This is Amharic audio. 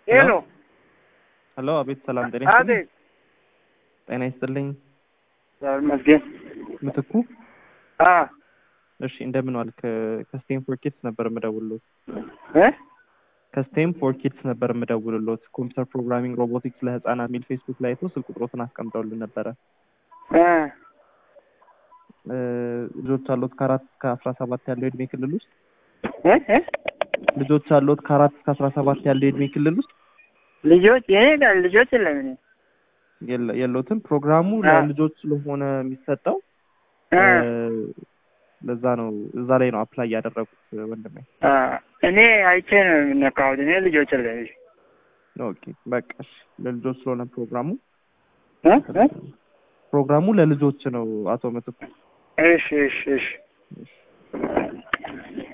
ሄሎ ሄሎ፣ አቤት። ሰላም ጤና ይስጥልኝ። አቤት ጤና ይስጥልኝ። መስገን ምትኩ። አ እሺ፣ እንደምን ዋልክ? ከስቴም ፎር ኪድስ ነበር የምደውልሎት። እ ከስቴም ፎር ኪድስ ነበር የምደውልሎት። ኮምፒውተር ፕሮግራሚንግ፣ ሮቦቲክስ ለህፃናት የሚል ፌስቡክ ላይ አይቶ ስልክ ቁጥሮትን አስቀምጠውልን ነበረ። እ እ፣ ልጆች አሉት ከአራት እስከ አስራ ሰባት ያለው የእድሜ ክልል ውስጥ እ እ ልጆች አሉት ከአራት እስከ አስራ ሰባት ያለው የእድሜ ክልል ውስጥ ልጆች የኔ ጋር ልጆች የለም እኔ የለ- የለውትም። ፕሮግራሙ አ። ለልጆች ስለሆነ የሚሰጠው እ እ፣ ለዛ ነው እዛ ላይ ነው አፕላይ ያደረጉት ወንድሜ። አ እኔ አይቼ ነው የምነካሁት። እኔ ልጆች የለም። ኦኬ በቃ እሺ። ለልጆች ስለሆነ ፕሮግራሙ እ እ ፕሮግራሙ ለልጆች ነው አቶ ምትኩ። እሺ እሺ እሺ